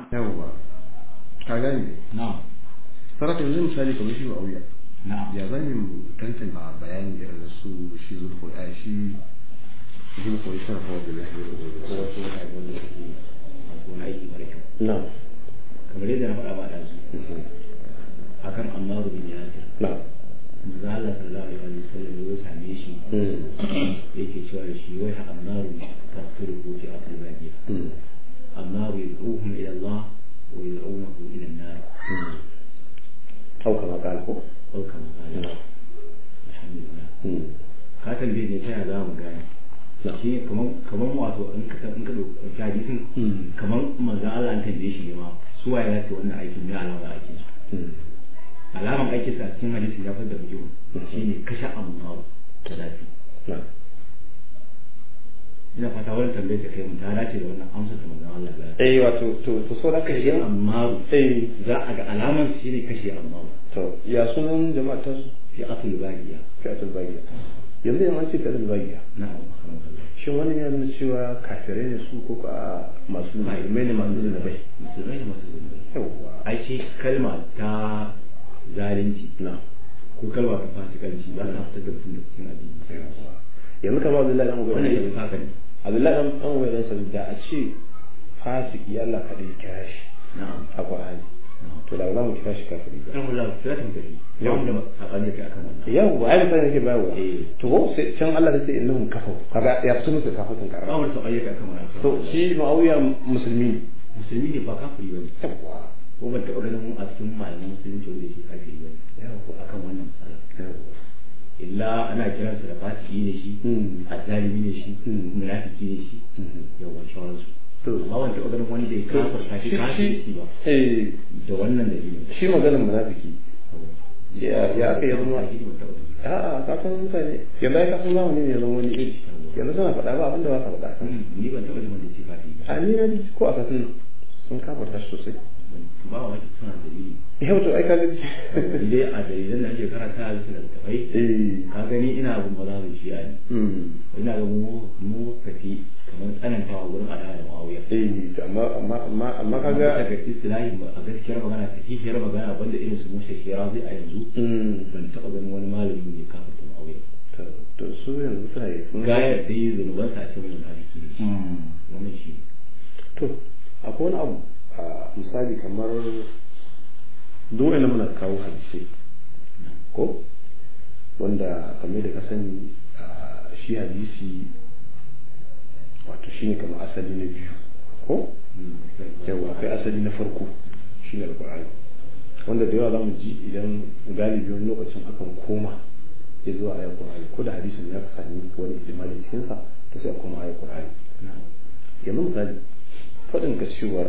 yawwa ka gane na'am sarrafa yanzu misali kamar shi auya na'am ya zan mu tantance a bayani irin na su shi zulko a shi zulko ya sarrafa wa da lafiya ko wasu mutane wanda suke masu wani aiki mara kyau na kamar yadda na faɗa ba da su akan annaru bin yasir na manzo Allah sallallahu alaihi wa sallam ya same shi yake cewa da shi wai annaru tafsiru ko fi atal bagiya annaru yad'uhum ila Allah wa yad'unahu ila an-nar au kama kala ko ko kama kana alhamdulillah ka tambaye ne ta yaya za mu gane shi ne kaman kaman wato in ka in ka dauki hadisin kaman manzo Allah an tambaye shi ne ma su waye ya ce wannan aikin ne alama aikin su alaman aikin sa cikin hadisi ya fada biyu shine kashe amma da zafi ina fata wannan tambayar da kai mun ta dace da wannan amsa da manzon Allah ya eh wato to to so da kashe kai amma eh za a ga alaman shine kashe amma to ya sunan jama'a ta su fi asul bagiya fi'atul bagiya yanzu yan an ce fi'atul bagiya na'am alhamdulillah shin wannan ya nuna cewa kafirai ne su ko a masu musulmai ne masu zunubai musulmai ne masu zunubai yawwa ai ce kalma ta zalunci na ko kalma ta fasikanci ba ta fitar da mutum da cikin addini yanzu kamar Abdullahi dan wannan ya Ubay fi haka ne Abdullahi dan dan Ubay dan Salul da a ce fasiki Allah kadai ya kira shi na'am a Qur'ani to da ba za mu kira shi kafiri ba kan wala sai ta tafi yawan da sakani kai akan wannan yawwa ai mutane yake bayarwa Eh. to ko sai can Allah da sai innahum kafaru kaga ya fito musu kafatun ba karama wani sakani kai akan wannan to shi Muawiya musulmi ne musulmi ne ba kafiri bane yawwa ko ban taɓa ganin a cikin malaman musulunci wanda yake kafiri bane yawwa akan wannan matsala yawwa illa ana kiransa da fasiki ne shi Mm. azzalimi ne shi Mm. munafiki ne shi Mhm. yawan shawararsu to amma ban taɓa ganin wanda ya kafarta shi kafirci ba eh da wannan dalilin shi maganar munafiki Ya- ya aka yi zama- a'a ka san mutane yanzu ai ka san zamani ne ya zama wani iri yanzu suna faɗa ba abinda ba ka faɗa kan ni ban taɓa jin wanda ya ce kafiri ba a ni na ji ko a kasan nan sun kafarta shi sosai ba wa wani suna da dalili yau to ai ka ga ni dai a dalilan da ake karanta a bisa littattafai eh ka gani ina abin ba za mu shi ne mm ina ga mu mu kafi kamar tsanantawa wurin adawa da ma'auya eh to amma amma amma amma ka kaga ga istilahi a gaskiyar magana ta kishiyar magana banda irin su musa shera zai a yanzu mm ban taɓa ganin wani malami ne kafin ta ma'auya to to su yanzu suna yi sun gayar da yi zunubansa a cikin wani hadisi ne shi Mm. wannan shi ne to akwai wani abu a misali kamar duk wani muna kawo hadisai ko wanda kamar da ka sani a shi hadisi wato shine kamar asali na biyu ko yawa akwai asali na farko shine alqur'ani wanda da yawa zamu ji idan galibi wani lokacin akan koma ya zuwa ayar qur'ani ko da hadisin ya ka sami wani ijimali cikin sa to sai a koma ayar qur'ani yanzu misali faɗin ka cewar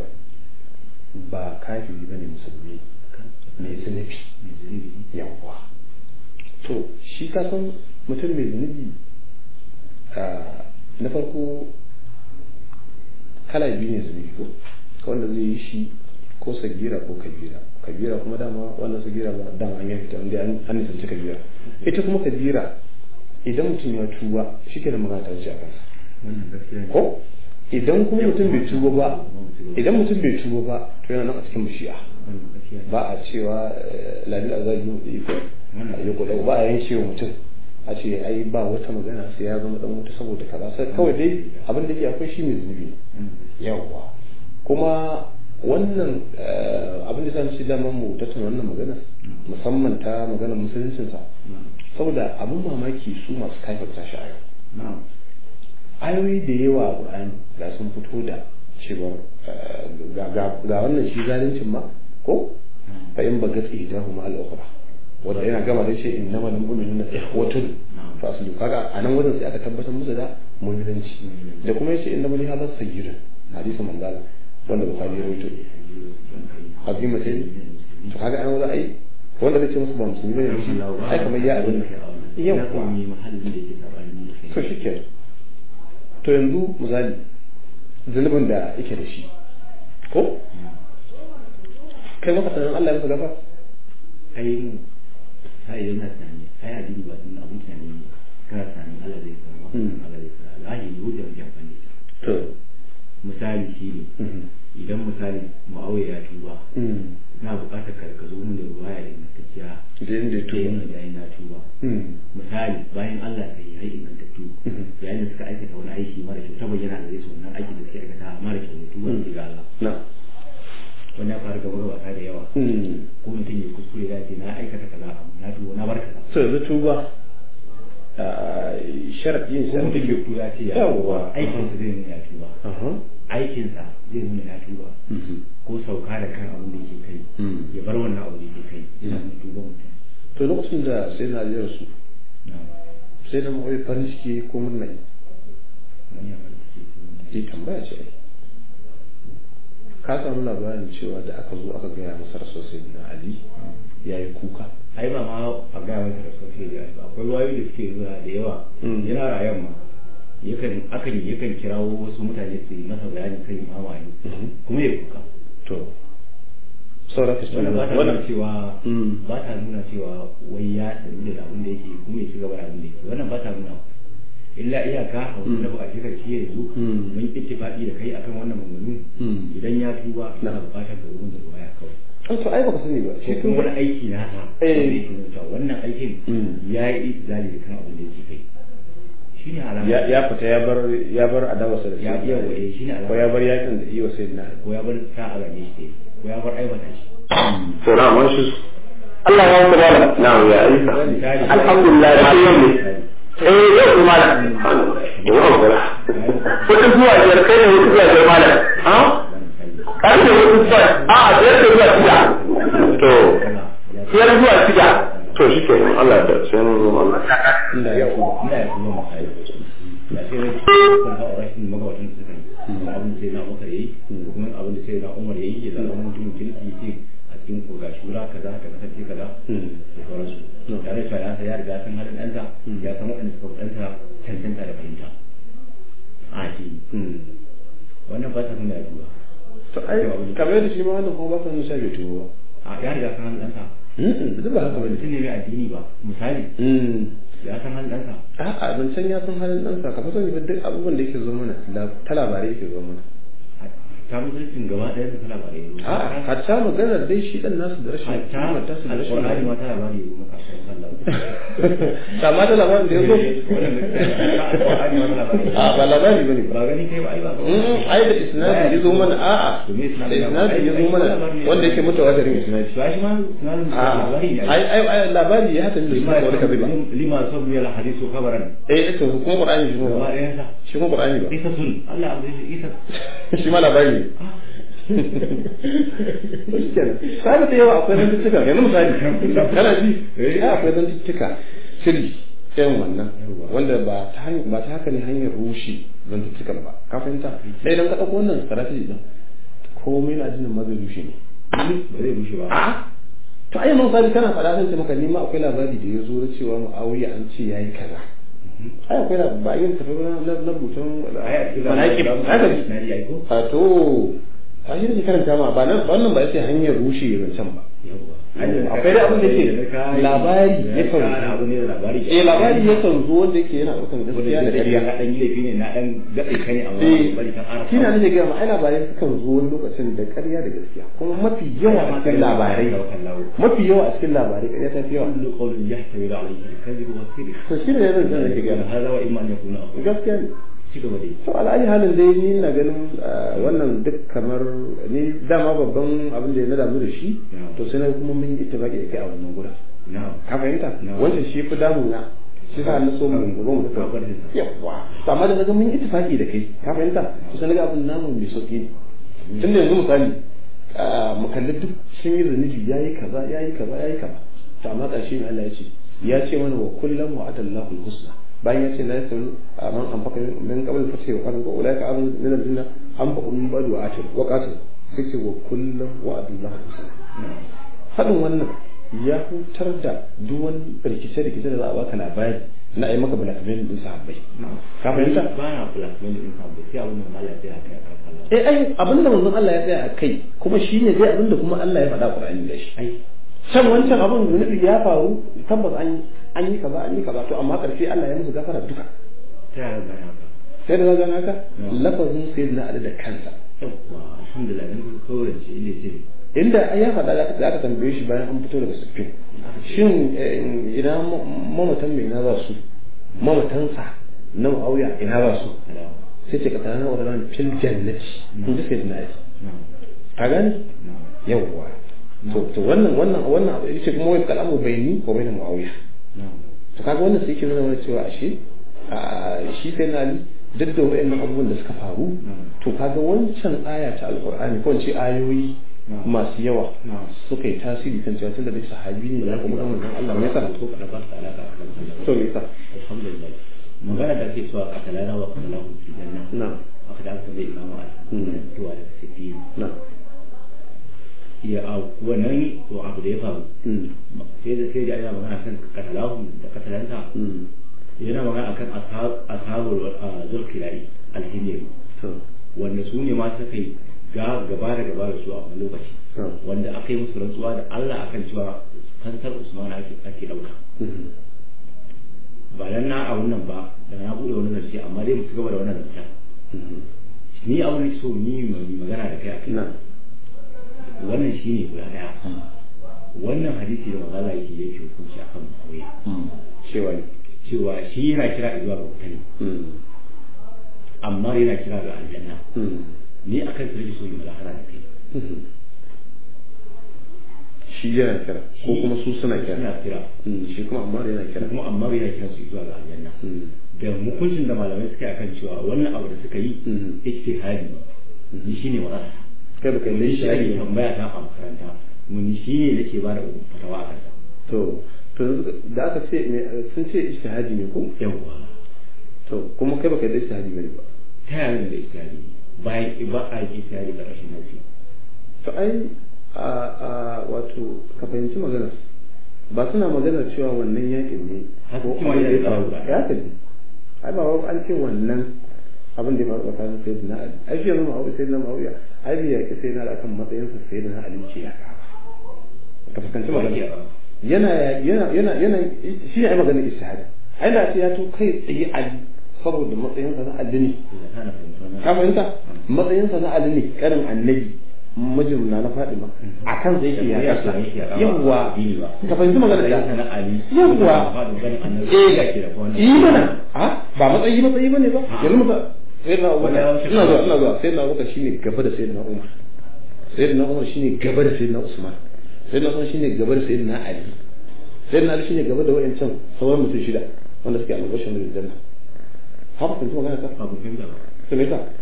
ba kafiri bane musulmi mai zunubi yawwa to shi ka san mutum mai zunubi a na farko kala biyu ne zunubi ko wanda zai yi shi ko sagira ko kabira kabira kuma dama wannan sagira ba dama an yanke ta wanda an nisanci kabira ita kuma kabira idan mutum ya tuba shi ke da magana ta wuce a kansa wannan gaskiya ne ko idan kuma mutum bai tuba ba idan mutum bai tuba ba to yana nan a cikin bishiya wannan gaskiya ne ba a cewa lalil azabi mu da iko a yi kula ba a yanke wa mutum a ce ai ba wata magana sai ya zama dan wuta saboda kaza sai kawai dai abin da ke akwai shi mai zunubi ne yawwa kuma wannan eh, abin da sani shi daman mu tattauna wannan magana musamman ta maganar musuluncinsa saboda abin mamaki su masu kaifarta shi a yau na'am ayoyi da yawa a Qur'ani da sun fito da cewa eh, ga ga- ga wannan shi zalincin ma ko fa in bagat ihdahu ma al-ukhra wanda yana gama da ce innamal mu'minuna ikhwatun fa aslu kaga a nan wajen sai aka tabbatar musu da mu'minanci da kuma yace innamal hadha sayyidun hadisin manzala wanda bukhari ya rawaito azima sai to kaga an wajen ai wanda zai ce musu ba musulmi bane shi ai kamar ya abin ya yau kuma yi mahallin da ke sabani da kai to shi ke to yanzu misali zunubin da yake da shi ko kai maka sanin Allah ya masa gafa ai mu sai idan na tunani ai addini ba din abun tunani ne kana tunanin Allah zai tsara Mm. Allah zai tsara Allah ne wuce wajen amfani da shi. to misali shi ne idan misali ma'auya ya tuba na buƙatar ka ka zo mun da ruwaya ingantacciya da yadda ya tuba da yayin na tuba misali bayan Allah ta yi hai ingantattu yayin da suka aikata wani aiki mara kyau ta bayyana da su wannan aiki da suke aikata mara kyau ne tuba ne ga Allah na wannan ya faru gaba wasa da yawa ko mutum ya kuskure ya ce na aikata kaza na tuba na bar kaza so yanzu tuba sharaɗin ko mutum ya tuba ya ce ya Yawwa. aikinsa zai nuna ya tuba aikinsa zai nuna ya tuba ko sauka da kan abin da yake kai ya bar wannan abu da yake kai yana nuna tuba mutum to lokacin da sai na jira su na'am sai da mawai farin ciki ko murna yi wani abu da yake yi tambaya ce ai ka samu labarin cewa da aka zo aka gaya masa sosai na ali ya yi kuka ai ba ma a gaya masa da sosai da ba akwai wayoyi da suke nuna da yawa Mm. yana rayan ma yakan akan yakan kirawo wasu mutane su yi masa bayani kan imamu ali kuma ya kuka to saura ka wannan ba ta nuna cewa Mm. ba ta nuna cewa wai ya sanu da abin da yake kuma ya ci gaba da abin da yake wannan ba ta nuna illa iyaka a wani abu a shekar shi yanzu Mm. mun ittifaqi da kai akan wannan maganganu Mm. idan ya tuba Na. na bukatar ka rubuta da waya kawai an to ai baka sani ba ko kuma wani aiki na ta Eh. wanda yake nuna cewa wannan aikin Mm. ya yi itizali da kan abin da yake kai shine alama ya ya fita ya bar ya bar adawarsa da Ya- sayyidina yawa, Ali. eh, shine alama. ko ya bar yakin da iya sayyidina Ali. ko ya bar sa a gane shi ko ya bar aibata shi to na mun shi Allah ya yi mana na ya isa Misali. alhamdulillah da yau ne eh yau kuma da yau kuma wata zuwa biyar kai ne wata zuwa biyar malam ha karfe wata zuwa a biyar da zuwa shida to biyar zuwa shida to shi ke Allah ya sai mun zo Allah inda ya tuba ina ya kuma misali da sai wani kan hawa rashin magabatan da suka yi kuma abin da sai na Umar yayi ko kuma abin da sai na Umar yayi ya zama mutum kirki yake a cikin ko ga shura kaza ta kasance kaza Mm. da sauransu tare da ya ya riga san halin ɗansa ya san waɗanda suka fi ɗansa cancanta da fahimta a ke Mm. wannan ba ta nuna ya duba to ai kamar yadda shi ma wannan kuma ba sa nuna bai tuba ba a ya riga san halin ɗansa Mm, duk ba haka bane mutum ne mai addini ba misali Mm. ya san halin ɗansa a'a ban san ya san halin ɗansa ka fa sani ba duk abubuwan da yake zo mana la- ta labarai yake zo mana ta mutuncin gaba ɗaya da ta labarai ne a'a hatta maganar dai shi dan nasu da rashin hatta kimar tasu da rashin alƙur'ani ma ta labari ne maka sai sallah kama da labarin da ya zo wannan alƙur'ani ma ta labari a ba labari bane ba ba gani kai ba ai ba Mm, ai da isnadi ya zo mana a'a To me da isnadi ya zo? isnadi ya zo mana wanda yake mutawatirin isnadi to shi ma sunan a'a labari ne ai ai ai labari ya hata da shi lima wani kazi ba lima sabu ya hadisu khabaran eh ito kuma qur'ani shi gaba kuma ɗayan sa shi kuma qur'ani ba isa sun Allah abu isa shi ma labari ne to shi kenan sai da yawa akwai zantuttuka yanzu misali kana ji eh akwai zantuttuka sirri irin wannan wanda ba ta hanyar ba ta haka ne hanyar rushe zantuttukan ba ka fahimta sai idan ka ɗauko wannan strategy din komai na jinin ma zai rushe ne ba zai rushe ba a to ai mun misali kana faɗa zan ce maka ni ma akwai labari da ya zo na cewa Muawiya an ce yayi kaza ai akwai da ba yin tafi na na rubutun ai a cikin manaqib haka ji na ji ai ko a to a shi ne karanta ma ba nan wannan ba sai hanyar rushe zancen ba yawa akwai da abin da ke labari ya kan abu ne da labari eh labari ya kan zo wanda yake yana ɗaukan gaskiya da ƙarya ka dan laifi ne na dan gaɗe ka ne amma eh bari kan ara shi na nake gaya ma ai labarai sukan zo wani lokacin da ƙarya da gaskiya kuma mafi yawa a cikin labarai mafi yawa a cikin labarai ƙarya ta fi yawa kullu qawlin yahtawi alayhi al-kadhib wa as-sidq to shi ne yanzu da nake gaya ma hada wa imma an yakuna aqul gaskiya ne ci gaba dai to ala'ayi halin dai ni na ganin ah, wannan duk kamar ni dama babban abin da ya na damu da shi Na'am. to sai na kuma mun yi ittifaqi da kai a wannan gurin na'am ka fahimta Na'am. wancan shi fi damuna shi sa na so mu gobe mu Ka bar tafi shi. yawa to amma da naga mun yi ittifaqi da kai ka fahimta to sai naga abin namu mai sauki ne tunda yanzu misali ah, mu kalli duk sun yi zunubi yayi kaza yayi kaza yayi kaza to amma ƙarshe ne Allah ya ce ya ce mana wa kullum wa'adallahu al-husna bayan ya ce la yasalu man anfaqa min qabl fatih wa qala ulaika amanu min al-jinna anfaqa min ba'd wa atir wa qatil sai ce wa kullum wa'adallahu al-husna faɗin wannan ya hutar da duk wani rikice-rikice da za a baka labari na ai maka blackmail din sahabbai ka fahimta ba na blackmail din ka ba sai abin da Allah ya tsaya kai a kan eh ai abinda manzon Allah ya tsaya a kai kuma shine dai abinda kuma Allah ya faɗa Qur'ani da shi ai can wancan abin zunubi ya faru tabbas an an yi kaza an yi kaza to amma karshe Allah ya musu gafara duka ta yaya ga haka sai da zaga haka Mm. lafazin sayyidina Ali da kansa yawwa alhamdulillah dan kawai ce inda ce inda ya faɗa da aka tambaye shi bayan an fito daga siffin shin idan mamatan mai na za su mamatansa na ma'auya ina za su sai ce ka tana na wadannan fil jannati in ji sai na yi ka gani yawwa to to wannan wannan wannan abu yace kuma wai kalamu baini ko baina muawiya to kaga wannan sai ke nuna mana cewa ashe shi sai na ali duk da wayannan abubuwan da suka faru to kaga wancan aya ta alqur'ani ko ce ayoyi masu yawa suka yi tasiri kan cewa tunda dai sahabi ne ya kuma manzon Allah me yasa to kada ba ta alaka to me yasa alhamdulillah magana da ake cewa katalana wa katalahu fi janna na'am aka da aka bai imamu a tuwa da sifi na'am ya a wannan to abu da ya faru sai da sai da ana magana kan katalahu da katalanta yana magana akan ashabul zulkilai alhimiri wanda su ne ma suka yi ga gaba da gaba da su a wani lokaci wanda aka yi musu rantsuwa da Allah akan cewa fansar Usman ake ake dauka ba dan na a wannan ba da na bude wani zance amma dai mu ci gaba da wannan zancen ni abin da so ni mai magana da kai akai wannan shine guda daya wannan hadisi da magana yake yake hukunci akan Muawiya cewa cewa shi yana kira zuwa ga wuta ne amma yana kira ga aljanna ni akan su rage so yi mulahara da kai shi yana kira ko kuma su suna kira suna kira shi kuma amma yana kira kuma amma yana kira su zuwa ga aljanna da hukuncin da malamai suka yi akan cewa wannan abu da suka yi ijtihadi ni shine warasa kai baka ni yi shi ake tambaya ta a makaranta mun shi ne nake ba da fatawa a kansa to to da aka ce sun ce ijtihadi ne ko yawwa to kuma kai baka yi ijtihadi bane ba ta yaya da ijtihadi bayan ba a yi ijtihadi da rashin nasi to ai a a wato ka fahimci maganar ba suna maganar cewa wannan yakin ne Haka ko kuma abin da ya yana da faru faru. ya ka ji ai ba wai an ce wannan abin da ya faru tsakanin sayyidina ali ai shi yanzu ma'auya sayyidina ma'auya ai bai yaki sayyidina ali akan matsayinsa sayyidina ali ce ya ka fuskanci maganar yana yana yana yana shi ne ai maganar ishihadi ai da ce ya to kai tsaye ali saboda matsayinsa na ali ne ka fahimta matsayinsa na ali ne karin annabi mijin na na faɗi ma a kan zai ke ya kasa yawwa ka fahimci magana da yawwa eh yi mana a ba matsayi matsayi bane ba yanzu musa sayyidina abubakar ina zuwa ina zuwa sayyidina abubakar shine gaba da sayyidina umar sayyidina umar shine gaba da sayyidina usman sayyidina usman shine gaba da sayyidina ali sayyidina ali shine gaba da wayancan sauran mutum shida wanda suke albashin da janna haka kun magana ta abu fahimta ba to me yasa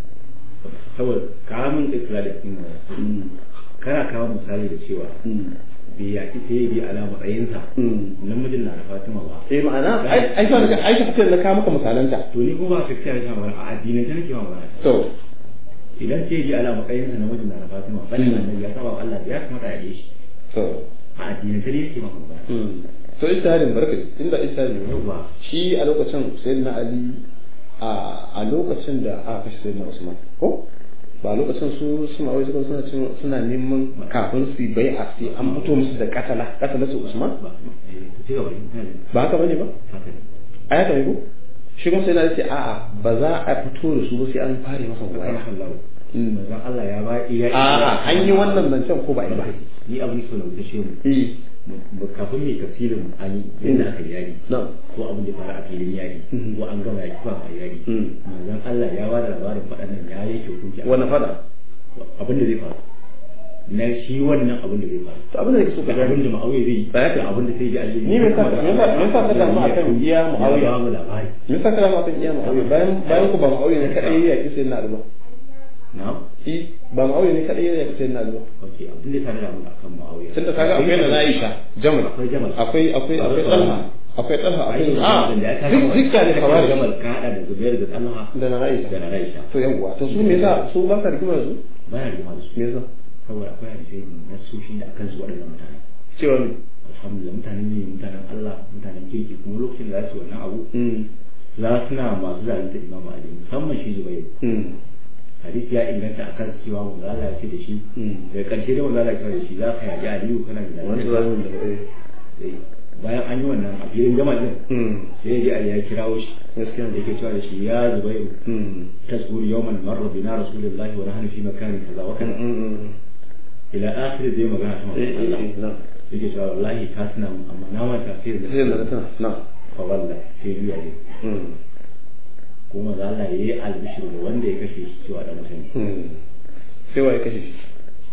saboda kamun ikra da kuma kana kawo misali da cewa bai yaki sai bi ala matsayinsa namijin na da fatima ba eh ma'ana ai ai sai ka ai ka na kawo maka misalanta to ni kuma ba ka kiyaye ta magana a addinin ta nake ma magana to idan sai bi ala matsayinsa namijin na da fatima bane annabi ya saba Allah ya kamata ya yi shi to a addinin ta ne yake ma magana to ijtihadin barka inda ijtihadin ne Yawwa. shi a lokacin sayyidina ali a a lokacin da aka kashe sayyidina usman ko ba lokacin su su ma'awai suka suna cin- suna neman kafin su bai a sai an fito musu da katala katala su usman ba eh to ci gaba da ba haka bane ba haka ne a ya kai ko shi kuma sai na ce a'a ba za a fito da su ba sai an fare masa waya Allah Mm. manzon Allah ya ba iya a'a an yi wannan zancen ko ba yi ba ni abin so na wuce shi mu eh mu- kafin mai tafsirin an yi yadda aka yi yari na'am ko abin da ya faru a filin yari Mhm. ko an gama yaki ba a yari Mm. manzon Allah ya ba da labarin faɗannan ya yi hukunci a wani fada abin da zai faru na shi wannan abin da zai faru to abin da yake so ka da abin gani da ma'auye zai yi Tsaya ka. da abin da sai ji Allah Ni me yasa- me yasa- me yasa ka damu akan iya Muawiya? ya ba mu labari me yasa kana ma kan iya ma'auye bayan bayan ku ba ma'auye ne kadai ya yaki sayyidina ali ba na shi ba ma'auye ne kadai ya yaki sayyidina ali ba ok abin da ya tare da mu akan ma'auye tunda kaga akwai na Aisha Jamal akwai jamal akwai akwai akwai Talha akwai Talha akwai Ai, a da ya kaga duk dukka ne kawai jamal ka hada da zubair da talha da na Aisha da na Aisha to yawwa to su me yasa su ba ka rigima da su baya rigima da su me yasa saboda akwai hadisai na sushi da akan su waɗannan mutane cewa ne alhamdulillah mutanen ne mutanen Allah mutanen kirki kuma lokacin da za su wannan abu mm za su na masu zalunta imamu ali musamman shi zubair mm hadisi ya inganta akan cewa wanda Allah ya ce da shi mm daga ƙarshe da wanda Allah ya ce da shi za ka yaƙi aliyu kana da wanda za mu da eh da bayan an yi wannan a filin gama din sai ya ya kirawo shi gaskiya da yake cewa da shi ya zubairu tasbur yawman marra bina rasulullahi wa nahnu fi makani kaza wa kaza ila akhir zai magana ta manzon Allah yake cewa wallahi ka tuna mun amma na manta sai da sai da tana na fa wallahi sai biya ne kuma za Allah yayi albishir da wanda ya kashe shi cewa da mutane sai waye kashe shi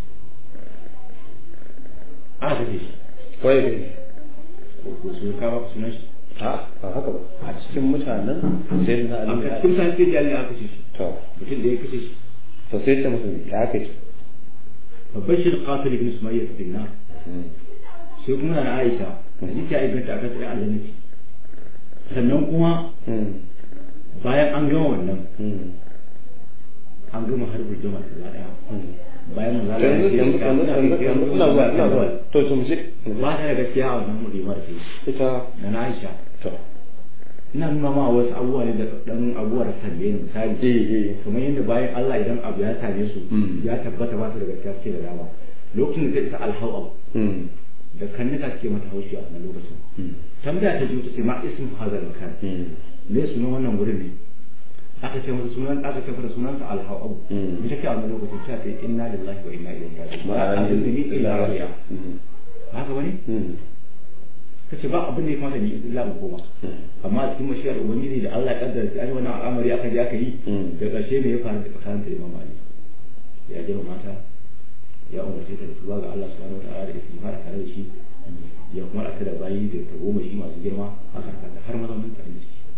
a kashe shi waye kashe shi ko su ka ba sunan shi a ba haka ba a cikin mutanen sai na a ali cikin san sai jali aka kashe shi to mutum da ya kashe shi to sai ce musu ya kashe babashir qatil ibn sumayya bin nar sai kuma na Aisha hadisi ya inganta aka tsaya aljanna ce sannan kuma bayan an gama wannan an gama harbin jama'a gaba daya bayan manzo Allah yanzu ya yanzu ce yanzu yanzu yanzu ina zuwa ina zuwa to to mu je ba ta da gaskiya a wannan mulimar ce ita na na Aisha to ina nuna ma wasu abubuwa ne da dan abubuwa da tambaye ni misali eh eh kamar yadda bayan Allah idan abu ya same su Mm. ya tabbata ba su da gaskiya suke da dama lokacin da ta isa alhawa mm da kannuka suke mata haushi a wannan lokacin mm tambaya ta biyu ta ce ma ismu hazal makan mm me sunan wannan wurin ne aka ce masa sunan aka ce masa sunansa alhawa Mm. ita ce a wannan lokacin ta ce inna lillahi wa inna ilaihi raji'un ba ma'ana abin da ni illa rabi'a mm haka bane mm kace ba abin da ya kamata ni illa in koma amma a cikin mashiyar ubangiji da Allah ya kaddara sai an yi wannan al'amari aka je aka yi Mm. da ƙarshe ne ya faru da tsakanin da Imam Ali ya jira mata ya umarce ta da tuba ga Allah subhanahu wa ta'ala da istighfar tare da shi ya kuma aka da bayi da tagomashi masu girma aka kanta har mazaunin tare da shi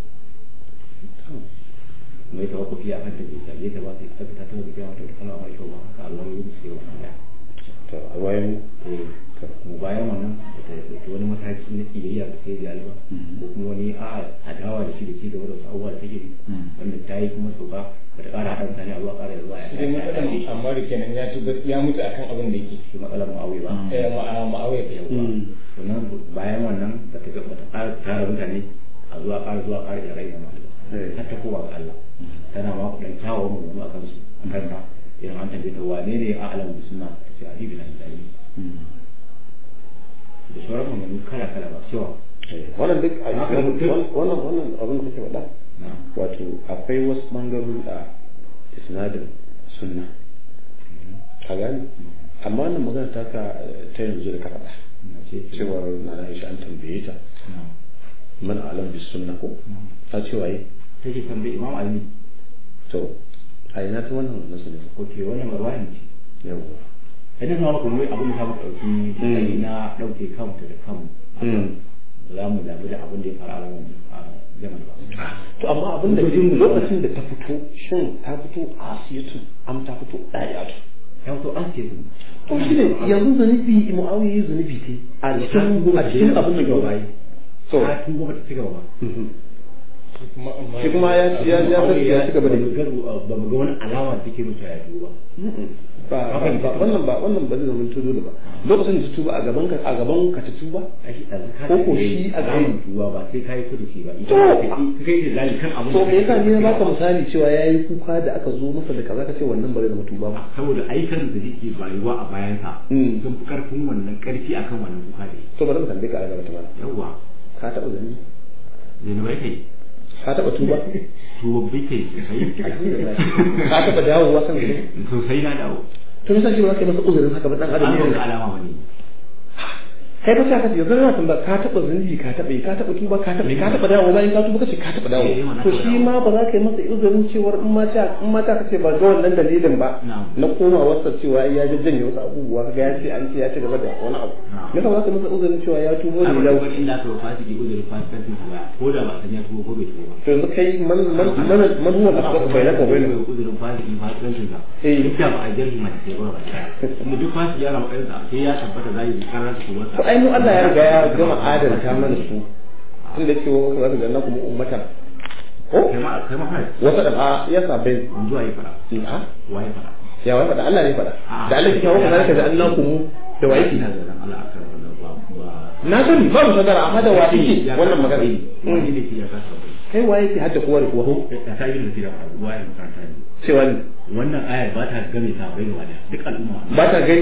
mai tawakkufi a kan ta bai sage ta ba sai aka ta tana da kyau da kana mai kyau ba haka Allah ya yi musu yawa ya to a bayan eh mu bayan wannan da ta dauki wani mataki na kiyayya da sai da ba ko kuma wani a adawa da shi da shi da wasu abubuwa da take yi wanda ta yi kuma sauka ba ta ƙara haɗa mutane a zuwa ƙara da zuwa ya sai matsalan amma da kenan ya tuba ya mutu akan abin da yake shi matsalar mu'awi ba eh ma'a ma'awai ta yawwa sannan bayan wannan ba ta ga ba ta ƙara tara mutane a zuwa ƙara zuwa ƙara da rai da malu Eh. har ta kowa ga Allah tana ma kuɗin kyawawan mu a kansu a kanta idan an tambaye ta wane ne a alamu da suna ta ce Ali bin Abi Talib da sauran maganganu kala kala ba cewa wannan duk a Haka wannan mutum- wannan wannan abin da kake faɗa na wato akwai wasu bangarori a isnadin sunna ka gane amma wannan magana ta ka ta yanzu da ka faɗa na ce cewa na na Aisha an tambaye ta na man alam bis sunna ko na ta ce waye take tambaye Imam Ali to a ina ta wannan nasu ne ko ke wannan marwayin ce yawa idan na maka wani abin da ta maka ɗauki sai na ɗauke kanmu da kanmu za mu damu da abin da ya faru a ranar a zaman ba to amma abin da Hujjojin mu lokacin da ta fito shin ta fito asiyatu am ta fito dayatu ya fito an ce su to shi ne yanzu zunubi mu'awiya yi zunubi ce a cikin a cikin abin da gaba yi so a tun goma ta ci gaba ba kuma amma shi kuma ya ya ya ya ya ci gaba da ba mu ga- ba mu ga wani alama da take mutu ya tuba ba ba ba wannan ba wannan ba zai zama tudu da ba lokacin da ta tuba a gaban ka a gaban ka ta tuba a shi ɗazu ka Ko ko ce shi a samun gari. tuba ba sai ka yi kudu shi ba To, idan ka ka kai da zali kan abin to me yasa ni na baka ba misali cewa yayi kuka da aka zo masa da kaza ka ce wannan ba zai zama tuba ba saboda ayyukan da yake bayuwa a bayansa Mm. sun fi karfin wannan karfi akan wannan kuka da to bari mu tambaye ka a gaba ta mana yawwa ka taba zani zanubai kai ka taba tuba tubabbi kai sosai ka taba dawowa kan zani sosai na dawo to me yasa shi ba za ka yi masa uzurin haka ba dan adam an ne ga alama wani kai ba ka ce yanzu na tambaya ka taba zunubi ka taba yi ka taba tuba ka taba yi ka taba dawo bayan ka tuba kace ka taba dawo Eh, wannan to taba shi dawo. ma ba za ka yi masa uzurin cewar in ma ta in ma ta kace ba ga wannan dalilin ba Na'am. na koma wasa cewa ai ya jajjanye wasu abubuwa kaga ya ce an ce ya ci gaba da wani abu Na'am. me ka ba za ka yi masa uzurin cewa ya tubo ne abin yau da inda aka wafa su ke uzurin fasikancin su ba ko da ba san ya tubo ko bai tubo ba to yanzu kai man man man man huwa asbaq bainaka wa bainahu uzurin fasiki fasikancin sa Eh. duk da ba a jarhi mai sai ba ba kuma duk fasiki yana matsayin sa sai ya tabbata zai yi karar su kuma to ai mu Allah ya riga ya gama adalta mana su tunda cewa ka zaka ga nakum ummatan ko kai ma kai ma kai wata da a ya sabai zuwa yi fara a waye fara ya wai faɗa Allah ne faɗa Ah. da Allah ke kawo kana ka da Allah kuma da wa yake ina da ran Allah akan wannan ba ba na sani ba mu sadara amma da wa yake wannan magana wani ne ke ya kasa ba kai wa yake hadda kowa da kowa ko ta ta yi da fara ruwa ya makaranta ne cewa ni wannan ayar ba ta game ta bai da wani duk al'umma ba ta gani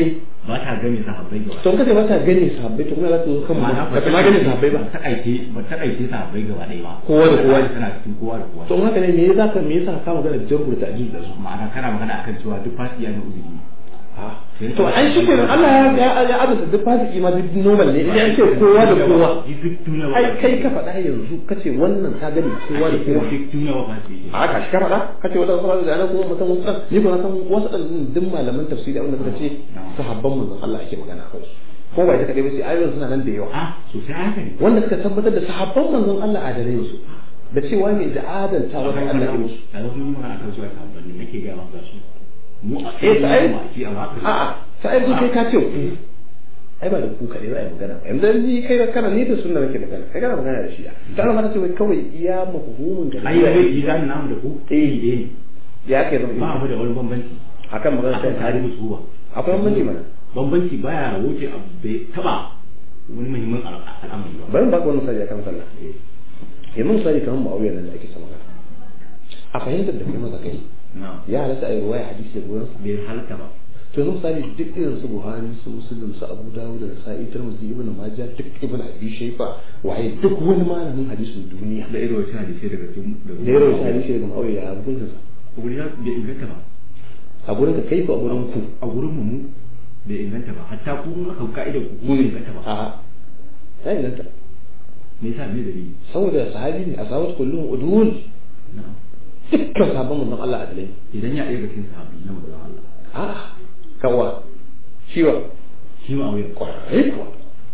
ba ta gane sahabbai gaba to kace ba ta gane sahabbai to kuma za ta zo kan ma'ana ba ta ma gane sahabbai ba ta aike ba ta aike sahabbai gaba ɗaya ba Kowa da kowa. tana cikin kowa da kowa to in haka ne me yasa ka me yasa ka magana jarhu da ta'dil da su ma'ana kana magana akan cewa duk fasi ya da uzuri to an shi kenan Allah ya ya ya azata duk fasiki ma duk normal ne idan ce kowa da kowa duk duniya ba ai kai ka faɗa yanzu kace wannan ka gani kowa da kowa duk duniya ba fasi yake a ka shi ka faɗa kace wata kuma da ana kuma mutum wasu ɗan ni kuma na san wasu ɗan duk malaman tafsiri abinda suka ce sahabban manzon Allah ake magana a kansu ko ba ita kadai ba sai ayoyin suna nan da yawa a sosai haka ne wanda suka tabbatar da sahabban manzon Allah a dare su da cewa mai da adalta wa Allah ya musu da wasu yi magana akan cewa sahabban ne nake ga maka su mu a Eh, ta ai- ma ki a maka a'a ta ai kai ka ce ku ai ba da ku kaɗai za a yi magana ba yanzu ni kai da kana ni da sunna nake magana kai kana magana da shi ta ana mana ce wai kawai iya mafhumin da ai da bai idan namu da ku Eh. eh eh ya ke zama ba mu da wani bambanci akan magana akan ta tarihi su ba akwai bambanci mana bambanci baya wuce abu bai taba wani muhimmin al- al'amari ba bari mu baka wani misali akan sallah yanzu misali kamar mu'awiyar nan da ake sama magana a fahimtar da kai masa kai na ya halatta a yi ruwaya hadisi da gurin bai halatta ba to yanzu misali duk irin su buhari su muslim su abu dawud da sa'i tirmidhi ibnu majah duk ibnu abi shayba waye duk wani malamin hadisin duniya da irin wata hadisi daga cikin da ya rawaita hadisi daga mu'awiya ya hukuncin sa guri na bai inganta ba a gurin ka kai ko a gurin ku a gurin mu mu bai inganta ba hatta ku mun aka ka'ida ku ku bai inganta ba a ya inganta me yasa me dalili saboda sahabi ne a sahabat kullum udul na'am dukkan sabon manzon Allah adalai idan ya ɗaya ga cikin sahabbi na manzon Allah a kawa ciwa shi ma auya kwarai kuwa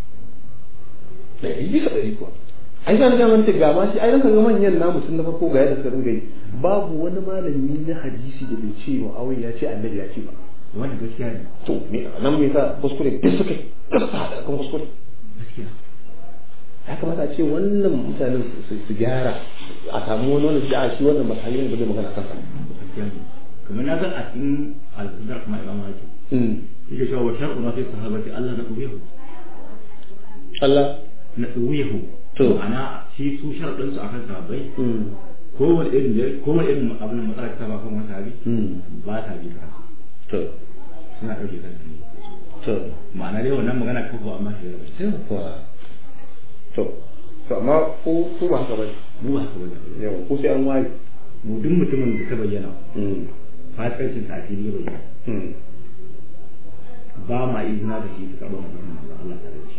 ɗari bisa ɗari kuwa ai zan ga manta ga ma shi ai ranka ga manyan namu tun na farko ga yadda suka dinga yi babu wani malami na hadisi da bai ce wa awai ya ce annabi ya ce ba wannan gaskiya ne to me nan me yasa kuskure duk suka yi duk su haɗa kan kuskure gaskiya ya kamata a ce wannan mutanen su- su gyara a samu wani wani da shi wannan masali ne ba zai magana kansa gaskiya ne kamar na san a cikin al-qadar kuma imam Malik yake cewa wa shar'u na fi sahabati Allah na tuwihu Allah na tuwihu To. ana shi su sharadin su akan sahabbai ko wani irin ko wani irin abin da matsala ta ba kan wani sahabi ba ta bi ka to suna dauke kansu ne to ma'ana dai wannan magana ko ko amma shi da sai kuwa to to amma ko ko ba haka bane mu ba haka bane yawa ko sai an ware mu duk mutumin da ta bayyana fasikancin sa a fili ya bayyana ba ma izina da shi su karɓar maganar manzon Allah tare da shi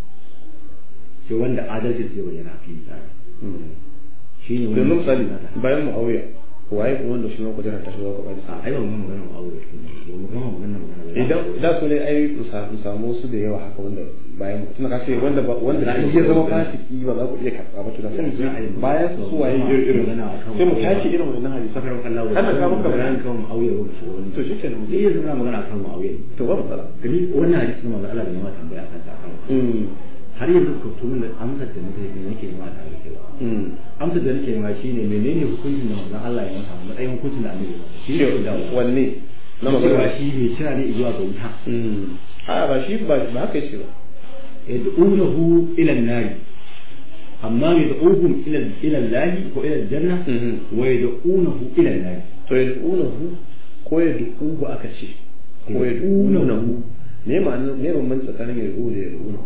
sai wanda adalci sai bayyana a fili tare shi ne yanzu wanda misali bayan muawiya waye kuma wanda shi ma kujera ta shiga ko a ai ba mu magana mu aure ba mu gama magana magana idan da su ne ai su sa- su samu su da yawa haka wanda bayan mutum ka ce wanda ba wanda shi ya zama fasiki ba za ku iya karɓa ba to da sai mu je bayan su su waye irin irin sai mu tace irin wannan hadisi sakar Allah wa Haka ka maka bayani. kan mu aure ba shi wani to shi kenan mu sai je yanzu muna magana akan mu aure to ba matsala gani wannan hadisi na manzon Allah da ma tambaya akan sa akan mm har yanzu ka tumin da amsar da nake yi nake yi ma tare da kai ba mm amsar da nake yi ma shine menene hukuncin da manzon Allah ya masa matsayin hukuncin da annabi ya masa shi ne Shi- da wanne na cewa magana shi ne kira ne zuwa ga wuta mm a ba shi ba ba haka yace ba yad'unahu ila an-nar amma yad'uhum ila ila Allah ko ila al-janna Mhm. wa yad'unahu ila an-nar to ya du'unahu ko ya du'uhu aka ce ko ya du'unahu me ma'ana me bambanci tsakanin ya du'u da ya du'unahu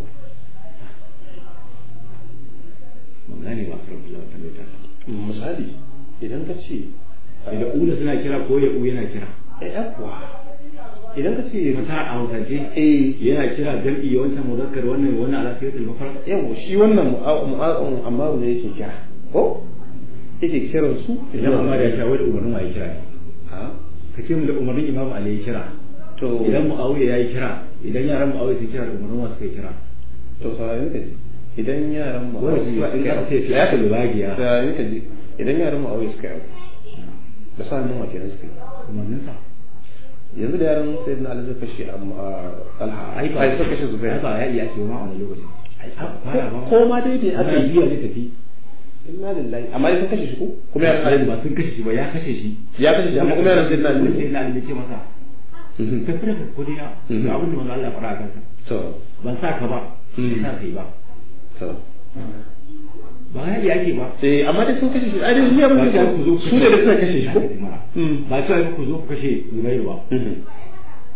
mun gane ba karin Allah ta mai ta misali idan ka ce yad'una suna kira ko yad'u yana kira eh akwa idan ka ce mata a hausance eh yana kira jam'i wancan muzakkar wannan wannan ala siyatul mufrad yawa shi wannan mu'a'un amma ne yake kira ko yake kiran su idan amma da ya sha wani umarnin wa ya kira ne ha ka ce mu da umarnin imamu ali ya kira to idan muawiya ya yi kira idan yaran muawiya sun kira da umarnin wa suka yi kira to saurayin ka ji idan yaran mu Wanda su ba in aka ce ya ka fi'atul bagiya. saurayin ka ji idan yaran mu aure suka yi da sa nan wa kenan suka yi umarnin sa yanzu da yaran sai na alhaji kashe amma alha ai ba ai suka kashe ai zubair ba ya iya ce ma a wani lokacin ai aka fara ba ko ma dai bai aka ana yi biya ne tafi inna lillahi amma dai sun kashe shi ko kuma yaran ai alhaji ba sun kashe shi ba ya kashe shi ya kashe shi amma kuma yaran sai na sai alhaji na ali ce masa Mhm. ka fara ka kodiya Mhm. ga abin da manzo Allah ya faɗa a kansa to ban sa ka ba Mhm. ban sa kai ba to ba ya yi ake ba eh amma dai sun kashe shi ai dai ni abin ba da ta ku zo su da suka kashe shi ko ba Mm. ta ku zo ku kashe Zubairu ba Mhm.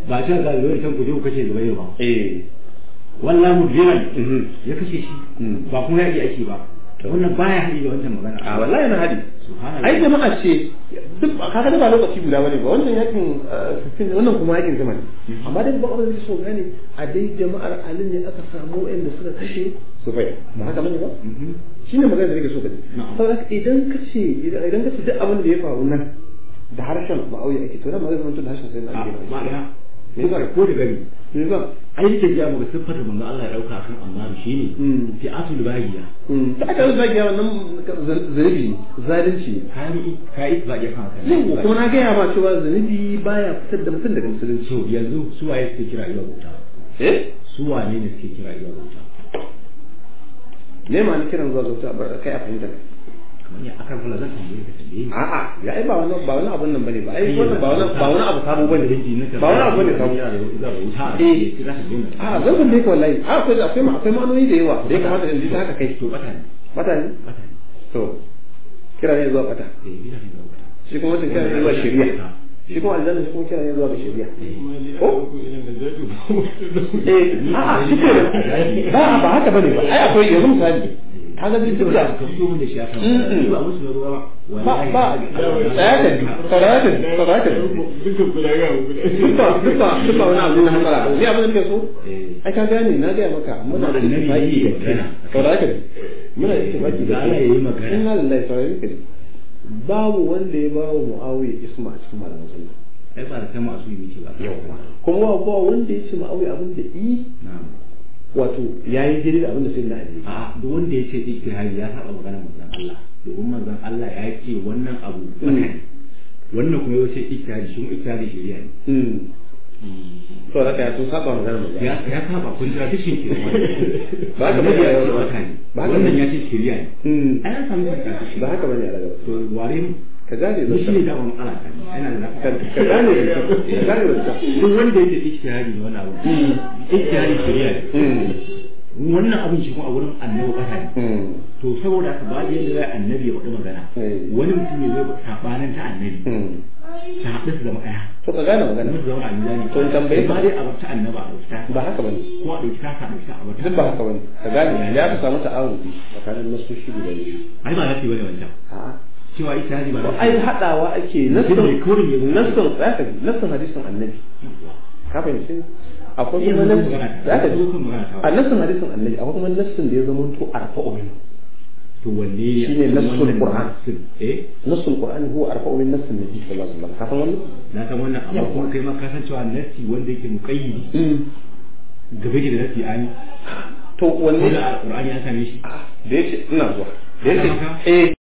ba ta ga zuwa can ku je ku kashe zubairu ba eh wallahi mudbiran mhm ya kashe shi Mm. ba kuma yaki ake ba wannan baya haɗi da wancan magana a wallahi na hadi subhanallah ai jama'a ce duk kaga da ba lokaci guda bane ba wannan yakin uh, 15 wannan kuma yakin zaman amma dai ba abin da so gane a dai jama'ar Ali ne aka samu wanda suka kashe Sufyan ba haka bane ba Mhm. shine magana da nake so ka ji Na'am. saboda haka idan ka ce idan idan ka ce duk abin da ya faru nan da harshen ma'auya ake to nan magana zama da harshen sai na a ake ma'ana Me yasa? ko da gari me yasa ai yake ji abu siffar manzo Allah ya dauka kan Ammar shine Mm. fi'atul bagiya Mm, ta aka zagi wannan zanibi ne zalunci ne kai kai ittifaqi kan haka yau kuma na gaya ma cewa zunubi baya fitar da mutum daga musulunci so yanzu su waye suke kira zuwa bauta eh su wane ne suke kira zuwa bauta me ma ni kiran zuwa zauta ba kai a fahimta kamar ya akan kula zan tambaye ka tambaye ni a'a ya ai ba wani ba wani abun nan bane ba ai wannan ba wani ba wani abu sabo bane ba wani abu bane sabo eh a zan tambaye ka wallahi a akwai akwai ma akwai ma'anoni da yawa da ya kamata in ji ta haka kai to bata ne bata ne bata ne to kira ne zuwa bata eh bila ne zuwa bata shi kuma wancan kira ne zuwa shari'a shi kuma aljanna shi kuma kira ne zuwa ga shari'a ko eh a'a shi ke ba ba haka bane ba ai akwai yanzu misali kaga duk da ka fito mun da shi akan Mm-mm. ba musu da ruwa ba ba ba tsaya ka ji tsaya ka ji tsaya ka ji duk ba duk ba duk ba wani abu na matsala ni abin da nake so eh ai ka gane na gaya maka muna da Annabi ittifaqi yayi magana. saurara ka ji muna da ittifaqi da Da Allah yayi magana. inna lillahi saurara ka ji babu wanda ya bawa muawiya isma a cikin malaman sunna ai ba da kai masu yi miki ba yawa kuma ba wanda ya ce muawiya abin da i na'am wato yayi daidai da abin da sai na ali a duk wanda ya ce ijtihadi ya saba maganar manzon Allah domin manzon Allah ya ce wannan abu bata ne wannan kuma ya ce ijtihadi shi kuma ijtihadi shari'a ne mm to da kai sun saba magana mu ya ya saba kun jira duk shi ke Ba haka Annabi bane, ya ce ba bata ne ba haka wannan bane. ya ce shari'a ne mm ai an samu shi ba haka bane a daga to ware mu ka gane ni shi ne zaka da mun ala ta ina da ka lafiya ka gane zaka ka gane zaka duk wanda yake ijtihadi ne wannan abu ijtihadi shari'a ne mm wannan abin shi kuma a wurin annabi kasa ne mm to saboda haka ba yadda zai annabi ya faɗi magana Eh. wani mutum ne zai sabanin ta annabi mm ta haɗu su zama ɗaya to ka gane magana musu zama a mizani To in tambaye ka. ba dai a bata annaba a bata ba haka bane ko a ɗauki ta a ɗauki ta a bata duk ba haka bane ka gane ya ka samu ta'awudi tsakanin nasoshi guda biyu ai ba za su yi bane wancan a'a cewa ita hadi ba za su ai yi hadawa ake Mutum ne kawai ya zo. nassin nassin zaka ji nassin hadisin annabi ka fahimci akwai Iya, kuma mun nassin magana ta. zaka ji Mun magana ta. a nassin hadisin annabi akwai kuma nassin da ya zama to arfa'u min to wanne ne Shine nassul wannan Qur'an. nassul, eh nassul qur'ani huwa arfa'u min nassin nabi sallallahu alaihi wasallam ka san wannan na san wannan amma Yawwa. kuma kai ma ka san cewa nassi wanda yake muqayyidi mm gaba da nassi ani to ko wanne da alqur'ani an same shi da yace ina zuwa da yace Haka? eh